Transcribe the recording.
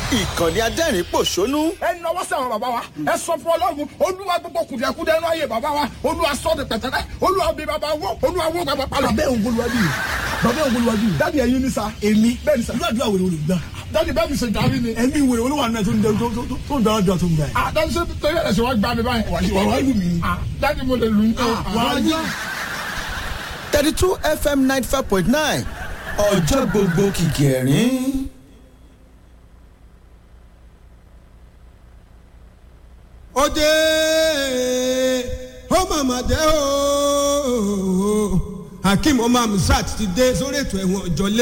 ìkànnì adẹ́rìn pòṣónú ẹ nọwọ́ sí àwọn bàbá wa ẹ sọ fún ọlọ́run olúwa gbogbo kùdìẹ̀kudẹ ẹnu ayé bàbá wa olúwa sọ de pẹ̀tẹ́lẹ̀ olúwa bí bàbá wọ olúwa wọ bàbá palọ̀. bàbá òun olùwájú yìí bàbá òun olùwájú yìí dádì ẹ̀yin ni sa èmi bẹ́ẹ̀ ni sa irú àdúrà wèrè olùgbà dádì bẹ́ẹ̀ mi ṣe jàrí ni. ẹ̀mí wèrè olúwa náà tó ń dẹ tó- tó- tó ń dára jọ tó ń bẹ̀. ah dádì ṣe torí ẹ̀ ṣe wá gbá mi báyìí. wà wá lù mí. ah dádì mo lè lù ú. wà á yá. thirty two fm ninety five point nine ọjọ́ gbogbo kìkì ẹ̀rín. ó dé ó màmá dé o hakeem omar musat ti dé sórí ètò ẹ̀wọ̀n ọ̀jọ́lé